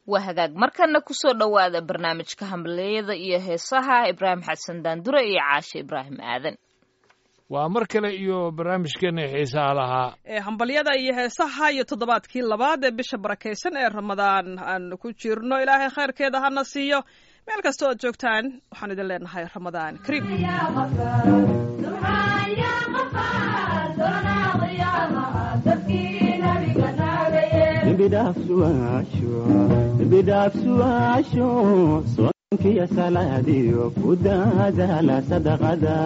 waa hagaag markana kusoo dhowaada barnaamijka hambaliyada iyo heesaha ibraahim xasan daandure iyo caashe ibraahim aadan waa mar kale iyo barnaamijkeena xiisaha lahaa ee hambalyada iyo heesaha iyo toddobaadkii labaad ee bisha barakaysan ee ramadaan aan ku jirno ilaahay khayrkeeda hana siiyo meel kastoo aad joogtaan waxaan idin leenahay ramadaan kariim bidhaafsuwaasho soonkiyo salaadiyo ku daadaala sadaqada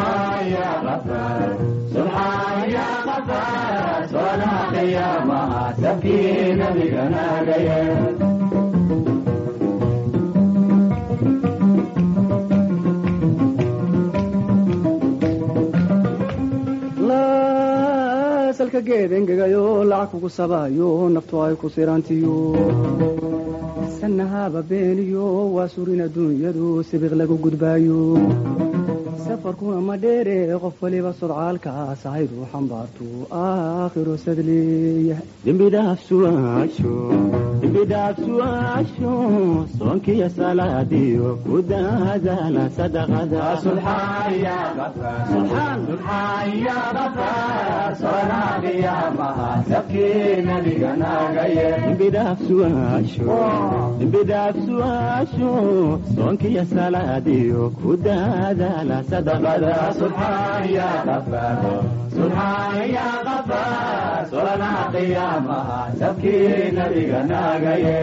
salka geed engegayo lacag kugu sabaayo naftu ay ku sirantiyo sanahaba beeniyo waa surin adduunyadu sibiq lagu gudbaayo safarkuna ma dheere qof waliba sodcaalkaas ahaydu xambaartu aakhiro sadleeyahay dembidhaafsuwaasho soonkiyo salaadiyo ku daadaala sadaqada dembidhaafsuwaasho soonkiyo salaadiyo ku daadaala sadaqada solana qiyaamaha sabkii nabiga naagaye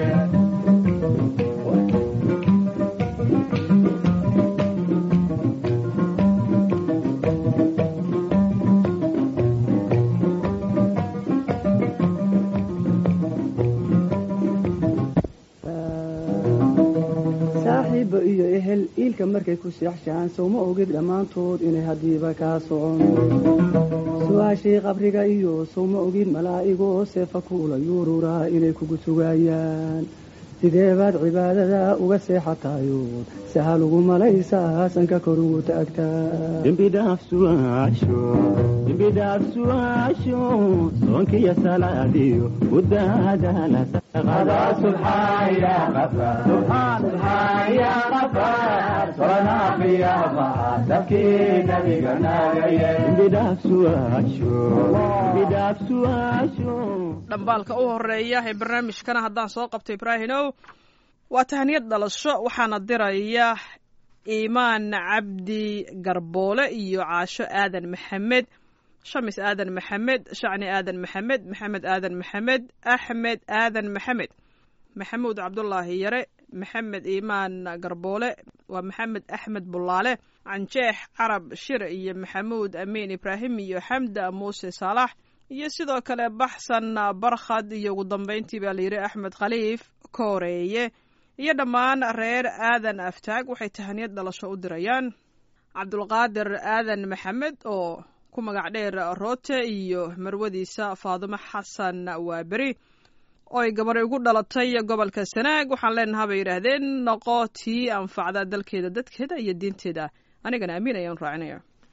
saaxiibba iyo ehel iilka markay ku seexshaan sowma ogid dhammaantood inay haddiiba kaa socon su-aashii qabriga iyo sowma ogid malaa'igoo seefa kuula yuururaa inay kugu sugaayaan sidee baad cibaadada uga seexatayood sahal ugu malaysaa sanka kor ugu taagtaadembidhaafsuwaasho soonkiyo salaadiyo ku daadaala dhambaalka u horeeya ee barnaamijkana haddaan soo qabto ibraahimow waa tahniyad dhalasho waxaana diraya iimaan cabdi garboole iyo caasho aadan maxamed shamis aadan maxamed shacni aadan maxamed maxamed aadan maxamed axmed aadan maxamed maxamuud cabdulaahi yare maxamed iimaan garboole waa maxamed axmed bulaale canjeex carab shir iyo maxamuud amiin ibraahim iyo xamda muuse saalax iyo sidoo kale baxsan barkhad iyo ugu dambeyntii baa layidhi axmed khaliif kooreeye iyo dhammaan reer aadan aftaag waxay tahaniyad dhalasho u dirayaan cabdulqaadir aadan maxamed oo ku magac dheer roote iyo marwadiisa faadumo xasan waaberi oo ay gabari ugu dhalatay gobolka sanaag waxaan leenaha bay yidhaahdeen noqo tii anfacda dalkeeda dadkeeda iyo diinteeda anigana amiin ayaan raacinaya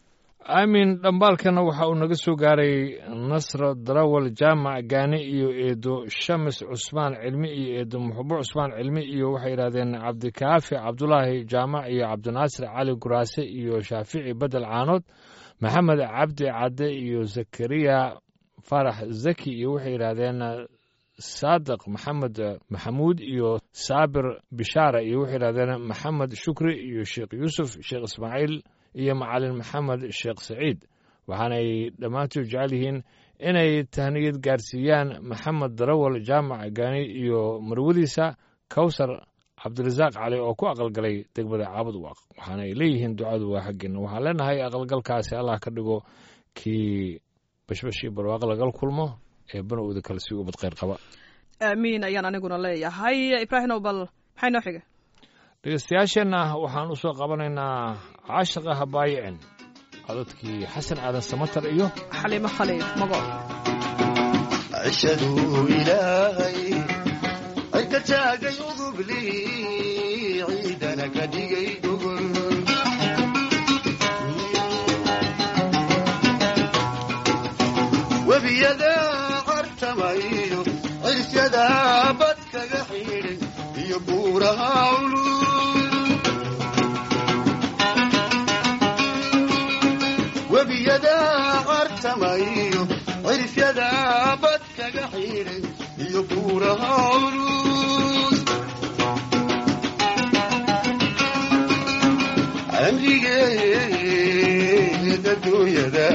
aamin dhambaalkana waxa uu naga soo gaaray nasro darawal jaamac gaani iyo eedo shamis cusmaan cilmi iyo eedo muxubo cusmaan cilmi iyo waxay yidhahdeen cabdikaafi cabdulaahi jaamac iyo cabdinaasir cali guraase iyo shaafici bedel caanood maxamed cabdi cadde iyo zakariya farax zaki iyo waxay yidhaahdeen saadiq maxamed maxamuud iyo saabir bishaara iyo waxay yidhahdeen maxamed shukri iyo sheekh yuusuf sheekh ismaaciil iyo macalin maxamed sheekh saciid waxaanay dhammaantood jecel yihiin inay tahniyad gaarsiiyaan maxamed darawal jaamac gaani iyo marwadiisa kawsar cabdirasaaq cali oo ku aqalgalay degmada caabud waaq waxaanay leeyihiin ducadu waa xaggeena waxaan leenahay aqalgalkaasi allah ka dhigo kii bashbashii barwaaq lagal kulmo ee banowda kale si ubad kheyr qaba aamiin ayaan aniguna leeyahay ibraahimow bal maxay noo xiga dhegeystayaasheenna waxaan u soo qabanaynaa caashiqa habaayicin codadkii xasan aadan samatar iyo xaliimo khaliif mago cishaduu ilaahay ay ka taagay udubli ciidana ka dhigay gogol webiyada cartamayo cirsyada bad kaga xidhay xidhay iyo buuraha culus webiyada cartamayo cirifyada bad kaga xidhay iyo buuraha culus amrigeeda dunyada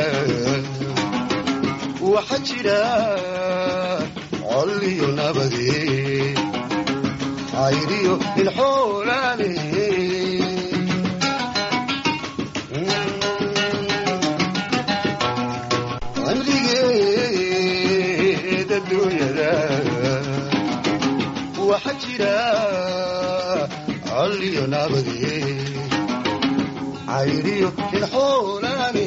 waxa jira col iyo nabade cayriyo ilxoolaale amrigeeda dunyada waxa jira col iyo nabade cayriyo ilxoolaale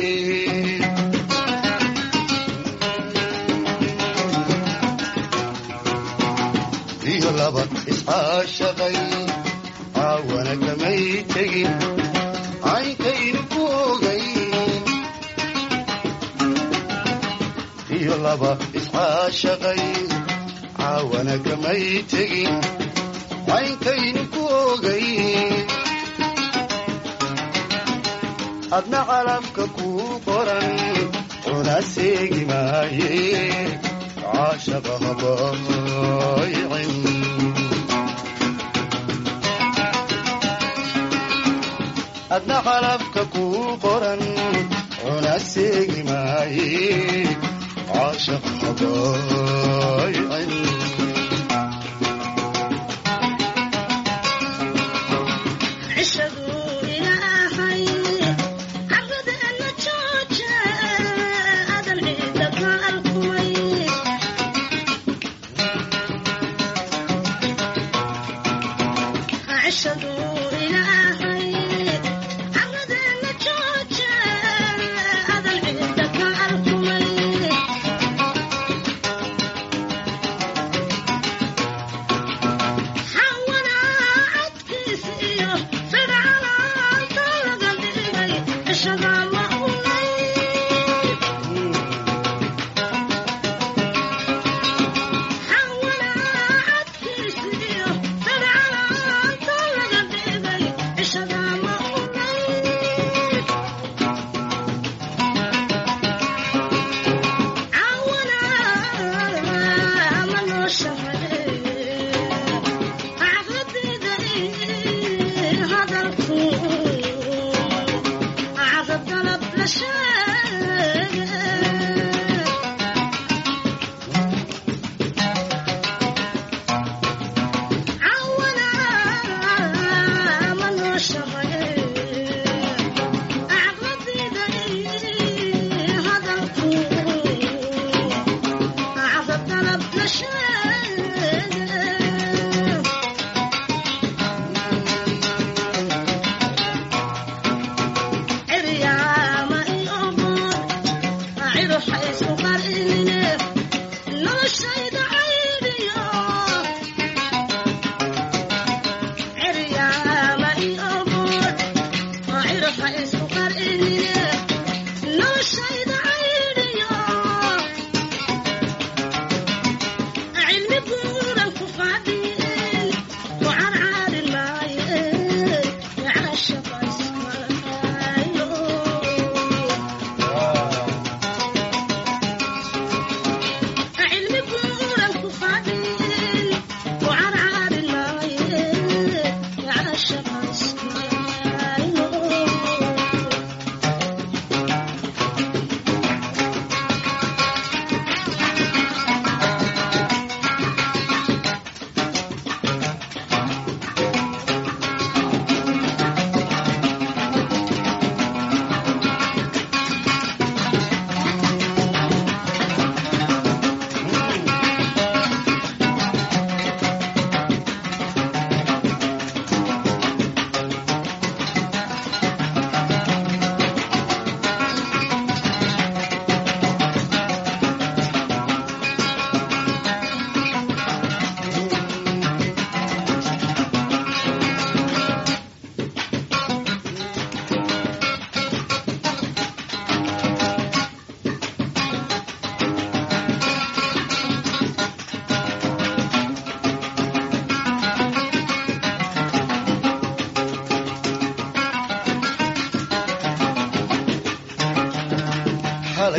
iyo laba iscaashaqay caawana kamay tegin caynkaynu ku ogay iyo laba iscaashaqay caawana kamay tegin caynkaynu ku ogay adna calabka kuu qoran una seegi maaye caashaqa habaaycin adna calabka kuu qoran una seegi maaye caashaqa habaaycin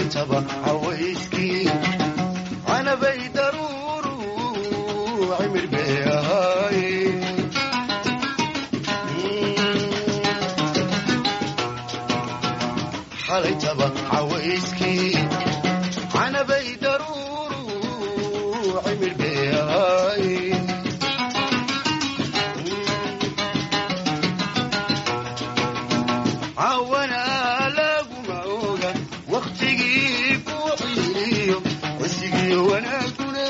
xalaytaba cawayskii canabay daruuru cimir bay ahaay xalaytaba cawayskii canabay daruuru cimir bay ahaay cawana laguma oga wakhtigii ku ciiliyo wasigiyo wanaaguna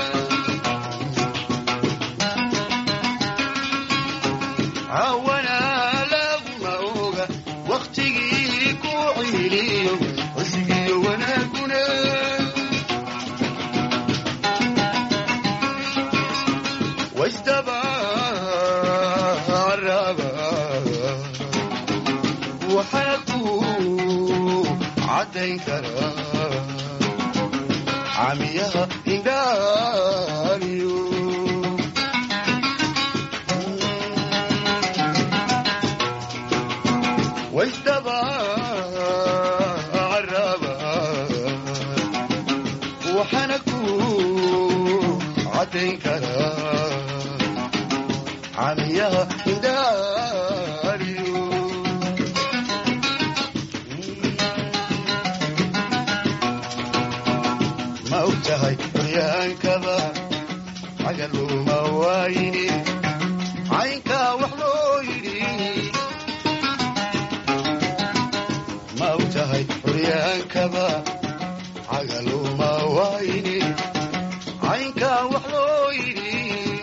cawana laguma oga wakhtigii ku ciiliyo wasigiyo wanaaguna wasdaba caraba waxaa ku caddayn karaa camiyaha indhaaliyo wasdaba caraba waxaana ku caddayn karaa camiyaha indhaaliyo ma og tahay curyaankaba cagaluma waayini caynkaa wax loo yidhi ma og tahay curyaankaba cagaluma waayini caynkaa wax loo yidhi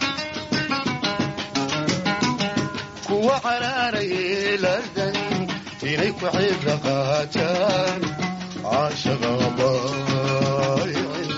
kuwa caraarayay ladan inay ku cibra qaataan caashaqa baayicin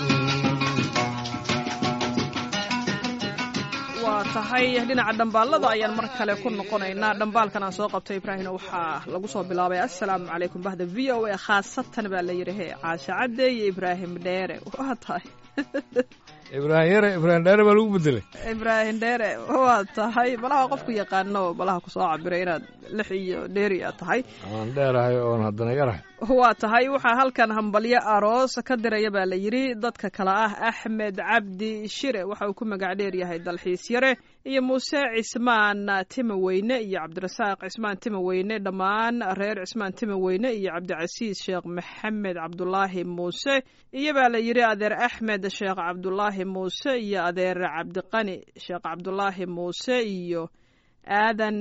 waa tahay dhinaca dhambaalada ayaan mar kale ku noqonaynaa dhambaalkan aan soo qabtay ibraahimna waxaa lagu soo bilaabay assalaamu calaykum bahda v o a khaasatan baa la yidhi he caasha cadde iyo ibraahim dheere waa tahay ibraahim yare ibraahim dheere baa lagu bedelay ibraahim dheere waa tahay malaha qofku yaqaano malaha kusoo cabiray inaad lix iyo dheeri aad tahay aan dheerahay oon haddana yarahay waa tahay waxaa halkan hambalyo aroos ka diraya baa la yidhi dadka kale ah axmed cabdi shire waxa uu ku magac dheer yahay dalxiis yare iyo muuse cismaan timaweyne iyo cabdirasaaq cismaan timaweyne dhammaan reer cismaan timaweyne iyo cabdicasiis sheekh maxamed cabdulaahi muuse iyo baa la yidhi adeer axmed sheekh cabdulaahi muuse iyo adeer cabdiqani sheekh cabdulaahi muuse iyo aadan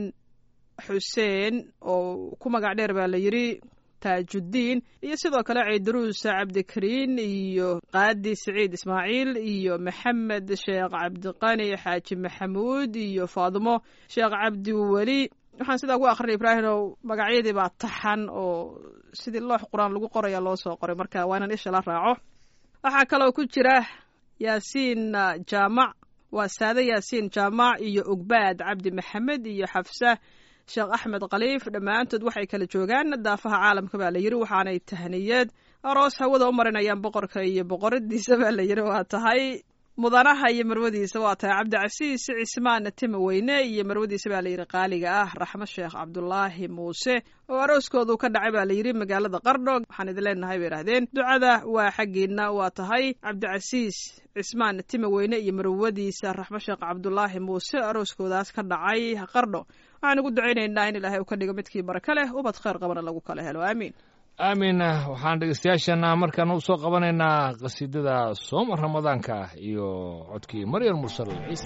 xuseen oo ku magac dheer baa la yidhi taajudiin iyo sidoo kale ciidaruus cabdikariin iyo qaadi siciid ismaaciil iyo maxamed sheekh cabdiqani xaaji maxamuud iyo faadimo sheekh cabdiweli waxaan sidaa ku akrinay ibraahimow magacyadii baa taxan oo sidii loox qur-aan lagu qoraya loo soo qoray marka waa inaan isha la raaco waxaa kaloo ku jira yaasiin jaamac waa saade yaasiin jaamac iyo ogbaad cabdi maxamed iyo xafsa sheekh axmed khaliif dhammaantood waxay kala joogaan daafaha caalamka baa la yidhi waxaanay tahniyeed aroos hawada u marinayaan boqorka iyo boqoradiisa baa la yidhi waa tahay mudanaha iyo marwadiisa waa tahay cabdicasiis cismaan timaweyne iyo marwadiisa baa layidhi qaaliga ah raxmo sheekh cabdulaahi muuse oo arooskoodu ka dhacay baa layidhi magaalada qardho waxaan idin leenahay bay idhahdeen ducada waa xaggiina waa tahay cabdicasiis cismaan timaweyne iyo marwadiisa raxmo sheekh cabdulaahi muuse arooskoodaas ka dhacay qardho waxaan ugu ducaynaynaa in ilaahay uu ka dhigo midkii baraka leh ubad khayr qabana lagu kala helo aamiin aamin waxaan dhegeystayaashana markaan u soo qabanaynaa qasiidada sooma ramadaanka ah iyo codkii maryam mursal ciise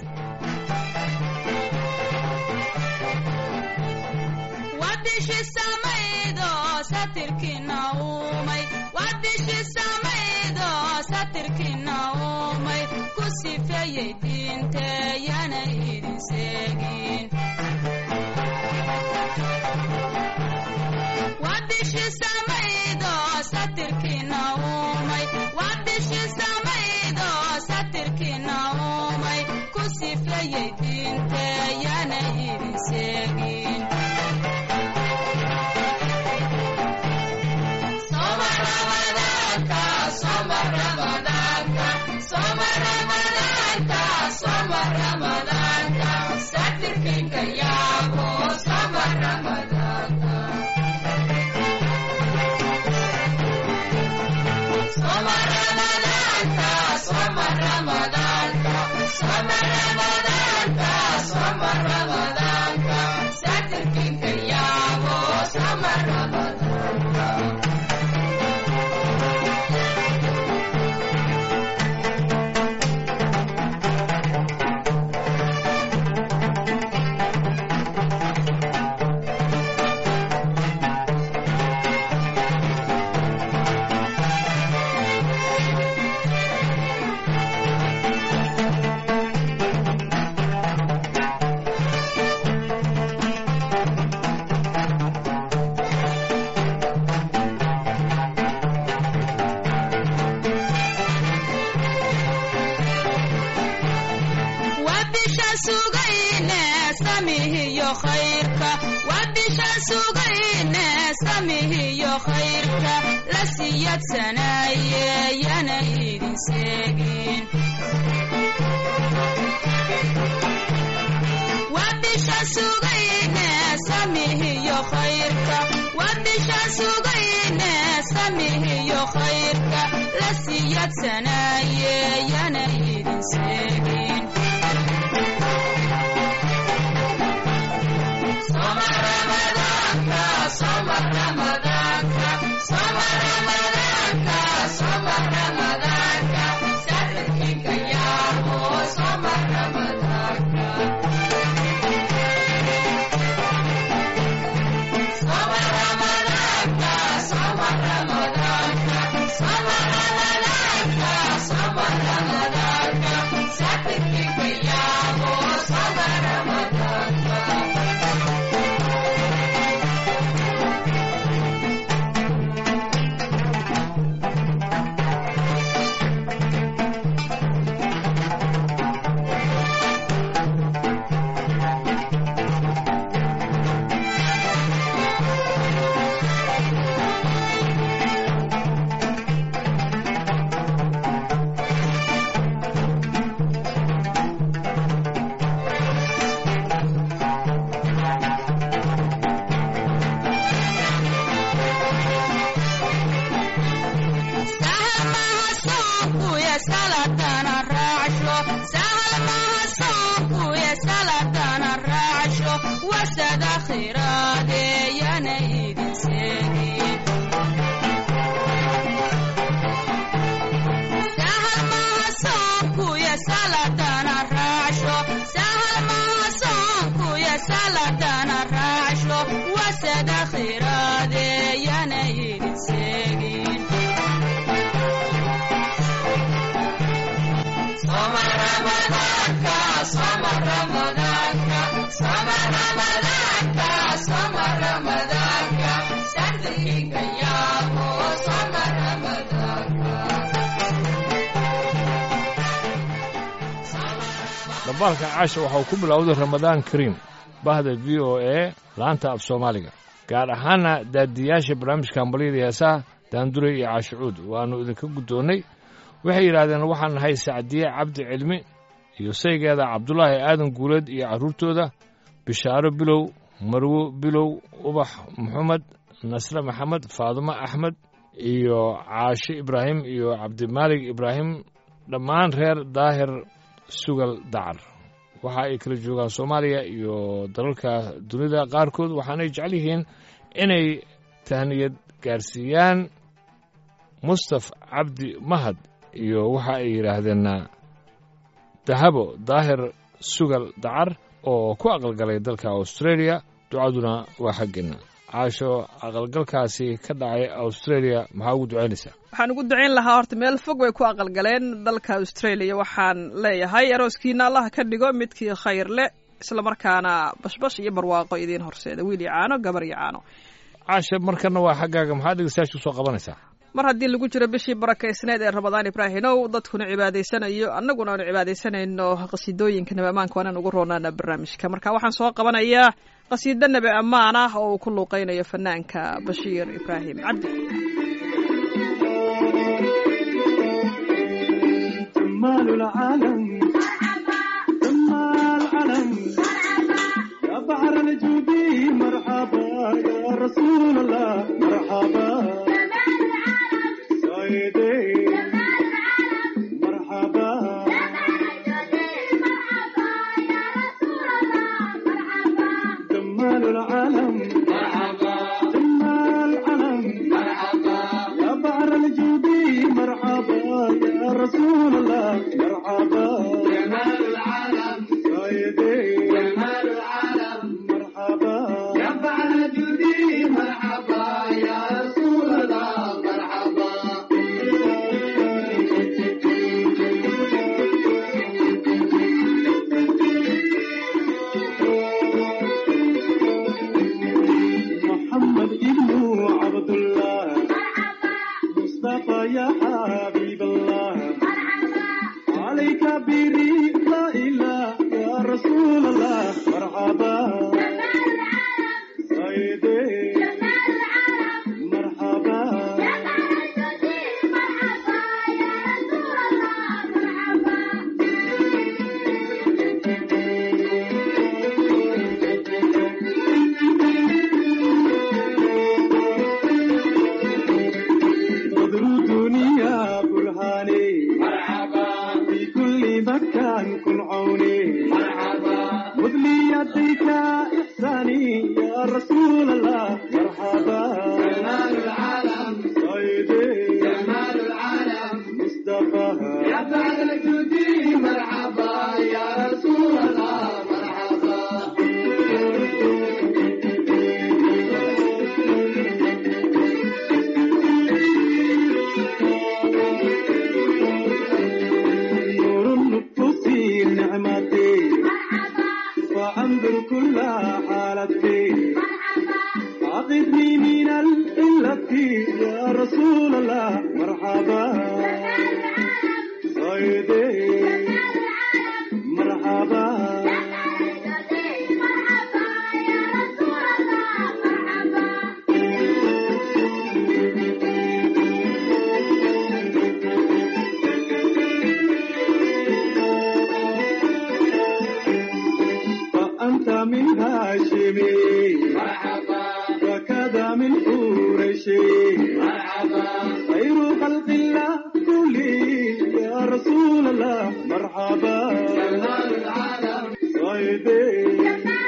khayrka waa bishaan sugayne samihiyo khayrka la siyadsanaaye yana idin seegin waa bishaan sugayne samihiyo khayrka waa bishaan sugayne samihiyo khayrka la siyadsanaaye yana idin seegin Soma Ramadana, Soma Ramadana, Soma Ramadana, Soma Ramadana, Sarkinka yamo, Soma Ramadana. Soma Ramadana, Soma Ramadana, Soma Ramadana, Soma Ramadana, Sarkinka yamo, Soma Ramadana. wasada khiraade yana idin seegin sahal maha soonkuya saladana raacsho sahal maha soonkuya saladana raacsho wasada khiraade yana idin seegin Soma Ramadana, Soma Ramadana, Soma Ramadana, Soma Ramadana, Sardiga yamo, Soma Ramadana. dhambaalka caasha waxa uu ku bilowday ramadaan kariim bahda v o a laanta af soomaaliga gaar ahaana daadiyaasha barnaamijka hambalyada heesaha daandure iyo caashicuud waannu idinka guddoonnay waxay yidhaahdeen waxaan nahay sacdiye cabdi cilmi iyo saygeeda cabdulaahi aadan guuleed iyo carruurtooda bishaaro bilow marwo bilow ubax maxamed nasre maxamed faadumo axmed iyo caashe ibraahim iyo cabdimaalig ibraahim dhammaan reer daahir sugal dacar waxa ay kala joogaan soomaaliya iyo dalalka dunida qaarkood waxaanay jecel yihiin inay tahniyad gaarsiiyaan mustaf cabdi mahad iyo waxa ay yidhaahdeen dahabo daahir sugal dacar oo ku aqalgalay dalka australia ducaduna waa xaggeenna caasho aqalgalkaasi ka dhacay australia maxaa ugu ducaynaysaa waxaan ugu ducayn lahaa horta meel fog bay ku aqalgaleen dalka australia waxaan leeyahay arooskiina allah ka dhigo midkii khayr leh islamarkaana bashbash iyo barwaaqo idiin horseeda wiil iyo caano gabar iyo caano caasha markana waa xaggaaga maxaa dhegeystayaasha usoo qabanaysaa mar haddii lagu jiro bishii barakaysneed ee ramadaan ibraahinow dadkuna cibaadaysanayo annaguna aanu cibaadaysanayno qasiidooyinka nabi ammaanka waanaan ugu roonaana barnaamijka marka waxaan soo qabanayaa qasiido nabi ammaan ah oo uu ku luuqaynayo fanaanka bashiir ibraahim cabdi جمال العالم جمال العالم يا بحر الجودي مرحبا يا رسول الله مرحبا سيدي مرحبا جمال العالم جمال العالم يا بحر الجودي مرحبا يا رسول الله مرحبا جمال العالم سيدي جمال العالم مرحبا يا بحر الجودي مرحبا يا رسول الله مرحبا يديك إحساني يا رسول الله مرحبا جمال العالم سيدي جمال العالم مصطفى يا بعد الجودي مرحبا يا رسول الله مرحبا نور النفوس نعمتي فأنظر كل حالتي عقدني من الإلة يا رسول الله مرحبا سيدي مرحبا فأنت من هاشمي مرحبا وكذا من قريشي مرحبا خير خلق الله كلي يا رسول الله مرحبا جمال العالم سيدي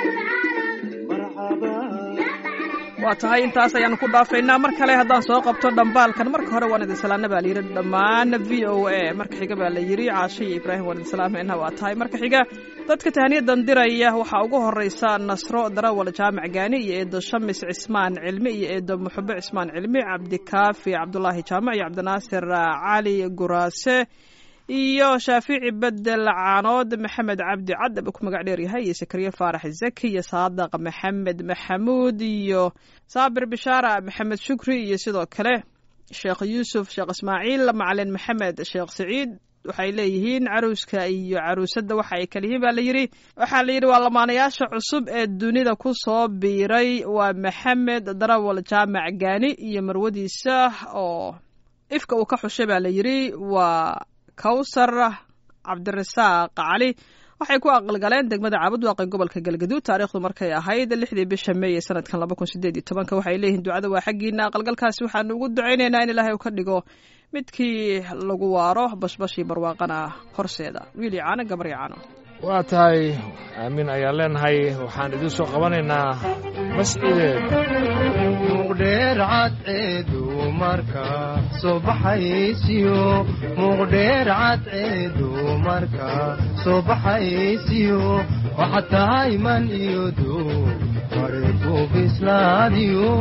مرحبا waa tahay intaas ayaanu ku dhaafaynaa mar kale haddaan soo qabto dhambaalkan marka hore waan idin salaana baa layidhi dhammaan v o a marka xiga baa la yidhi caasho iyo ibraahim waan idin salaamaynaa waa tahay marka xiga dadka tahaniyadan diraya waxaa ugu horeysa nasro darawal jaamac gaani iyo eedo shamis cismaan cilmi iyo eedo muxube cismaan cilmi cabdikaafi cabdulaahi jaamac iyo cabdinaasir cali guraase iyo shaafici bedel caanood maxamed cabdi cadab ku magac dheer yahay iyo sakariye faarax zaki iyo saadaq maxamed maxamuud iyo saabir bishaara maxamed shukri iyo sidoo kale sheekh yuusuf sheekh ismaaciil macalin maxamed sheekh saciid waxay leeyihiin caruuska iyo caruusadda waxa ay kala yihiin baa la yidhi waxaa la yidhi waa lamaanayaasha cusub ee dunida ku soo biiray waa maxamed darawal jaamac gaani iyo marwadiisa oo ifka uu ka xushay baa la yidhi waa kawsar cabdirasaaq cali waxay ku aqalgaleen degmada caabudwaaqe gobolka galgaduud taariikhdu markay ahayd lixdii bisha meey ee sanadkan laba kun sideed iyo tobanka waxay leeyihiin ducada waa xaggiina aqalgalkaasi waxaanu ugu ducaynaynaa in ilaahay uu ka dhigo midkii lagu waaro bashbashii barwaaqana horseeda wiil iyo caano gabar iyo caano waa tahay aamin ayaan leenahay waxaan idiin soo qabanaynaa mascideed muqdheer cadceedu marka soo baxaysiyo muqdheer cadceedu marka soo baxaysiyo waxa tahay man iyo duu mareeku bislaadiyo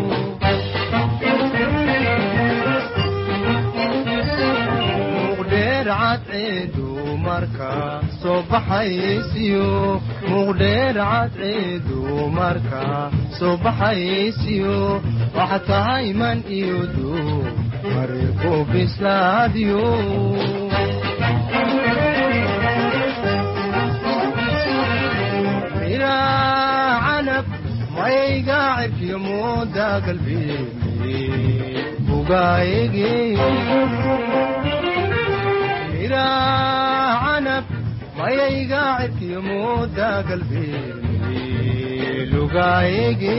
muqdheer cadceedu marka soo baxaysiyo muqdheer cadceedu marka soo baxaysiyo waxa tahay man iyo duu mareeku bislaadiyo miraa canab mayga cirkiyo mooda galbeemi bugaayege miraa canab mayayga cirkiyo mooda galbeemi lugaayege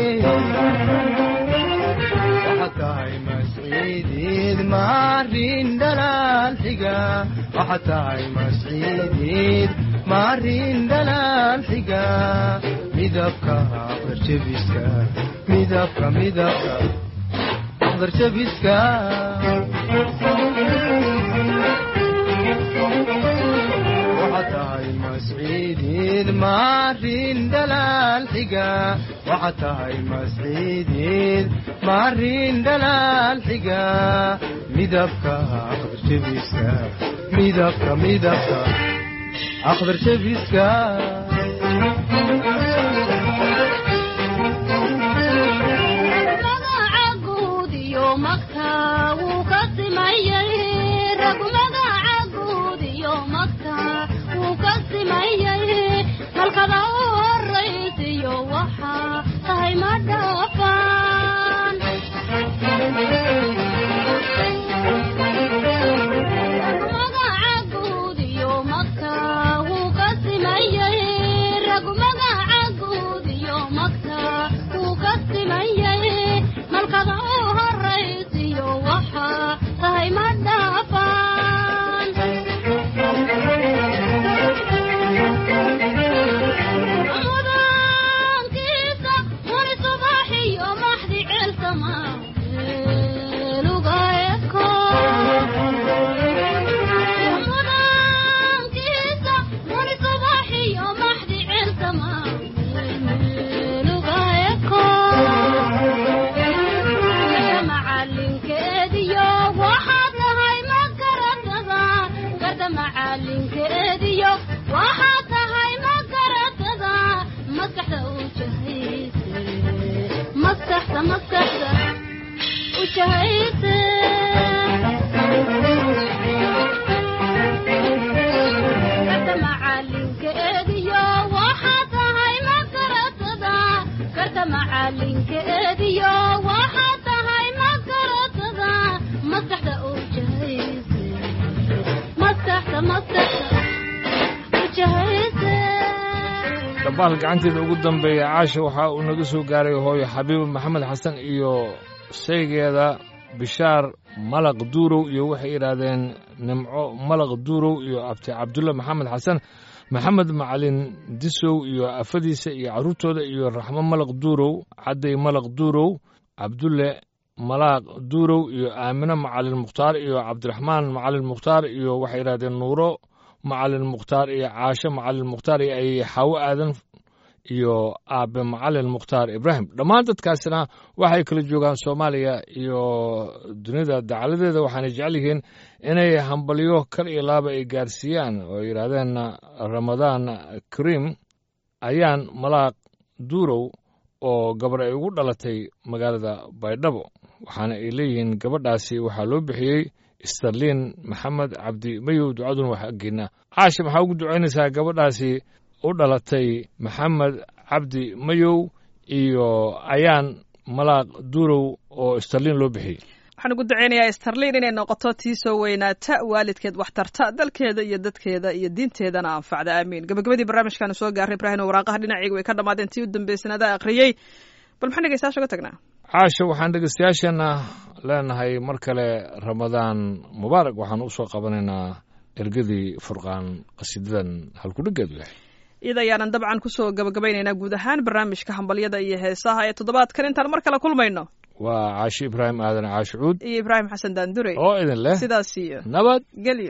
waxa tahay masciideed maarin dhalaal xiga waxa tahay masciideed maarin dhalaal xiga midabka aqdarjabiska midabka midabka aqdarjabiska waxa tahay masciideed maarin dhalaal xiga waxa tahay masciideed maarin dhalaal xiga midabka aqdarjabiska midabka midabka aqdarjabiska magaca guud iyo magta wuu ka simayay rag magaca guud iyo magta wuu ka simayay halkada u horaysiyo waxaa tahay ma dhaafaan magaca guud iyo magta wuu ka simayay maskaxda ujahayse karta macalinka eediyo waxaa tahay makaratada karta macalinka eediyo waxaa tahay makaratada maskaxda ujahayse maskaxda maskaxda ujahayse dhabaal gacanteeda ugu dambeeya caasha waxaa uu naga soo gaaray hooyo xabiibo maxamed xasan iyo saygeeda bishaar malaq duurow iyo waxay yidhaahdeen nimco malaq duurow iyo abti cabdulle maxamed xasan maxamed macalin disow iyo afadiisa iyo carruurtooda iyo raxmo malaq duurow cadday malaq duurow cabdulle malaaq duurow iyo aamino macalin mukhtaar iyo cabdiraxmaan macalin mukhtaar iyo waxay yidhahdeen nuuro macalin mukhtaar iyo caasho macalin mukhtaar iyo ay xaawo aadan iyo aabe macalin mukhtaar ibraahim dhammaan dadkaasina waxay kala joogaan soomaaliya iyo dunida dacaladeeda waxaana jecel yihiin inay hambalyo kal iyo laaba ay gaarsiiyaan oo ay yidhaahdeen ramadaan kariim ayaan malaaq duurow oo gabar ay ugu dhalatay magaalada baydhabo waxaana ay leeyihiin gabadhaasi waxaa loo bixiyey starlin maxamed cabdi mayow ducaduna wax aggeena caasha maxaa ugu ducaynaysaa gabadhaasi u dhalatay maxamed cabdi mayow iyo ayaan malaaq duurow oo starlin loo bixiyey waxaan ugu duceynayaa starlin inay noqoto tii soo weynaata waalidkeed waxtarta dalkeeda iyo dadkeeda iyo diinteedana anfacda aamiin gabagabadii barnaamijkaanu soo gaaray ibraahim oo waraaqaha dhinacayga way ka dhammaadeen tii u dambeysanaada akhriyey bal maxaan dhegeystayaasha uga tagnaa caasha waxaan dhegeystayaasheenna leenahay mar kale ramadaan mubaarak waxaan u soo qabanaynaa ergadii furqaan qasiidadan halkudheggeedu yahay iyada ayaanan dabcan kusoo gabagabaynaynaa guud ahaan barnaamijka hambalyada iyo heesaha ee toddobaadkan intaan mar kale kulmayno waa caashi ibraahim aadan caashicuud iyo ibraahim xasan daandure oo idin leh sidaas iyo nabad gelyo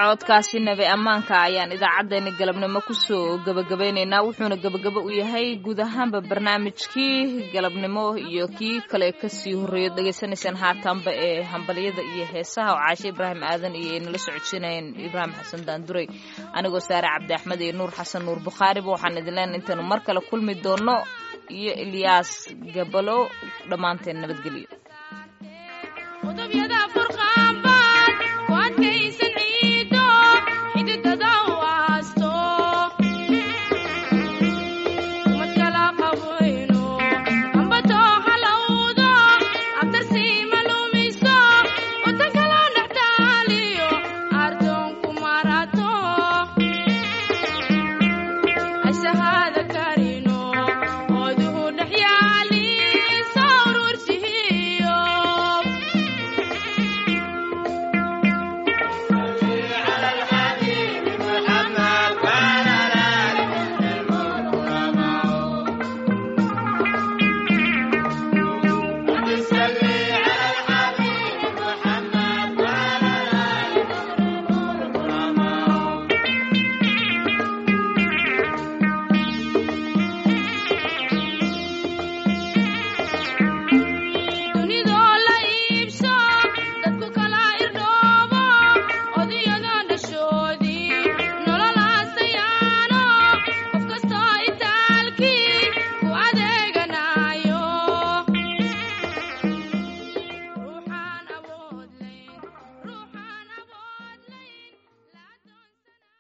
codkaasi nabi ammaanka ayaan idaacaddeenna galabnimo kusoo gebagabaynaynaa wuxuuna gebagabo u yahay guud ahaanba barnaamijkii galabnimo iyo kii kale kasii horreeyo dhegaysanaysaan haatanba ee hambalyada iyo heesaha oo caashe ibraahim aadan iyo ay nala socodsiinayeen ibraahim xasan daanduray anigoo saare cabdi axmed iyo nuur xasan nuur bukhaariba waxaan idin leenahay intaanu mar kale kulmi doono iyo ilyaas gabalo dhammaanteen nabadgelyo qudubyada furqaanbaad ku adkaysan ciiddo xididada u aasto umad kala qabayno ambato halowdo abtarsiima lumiso wadan kala dhexdaaliyo ardoonku marato ashahada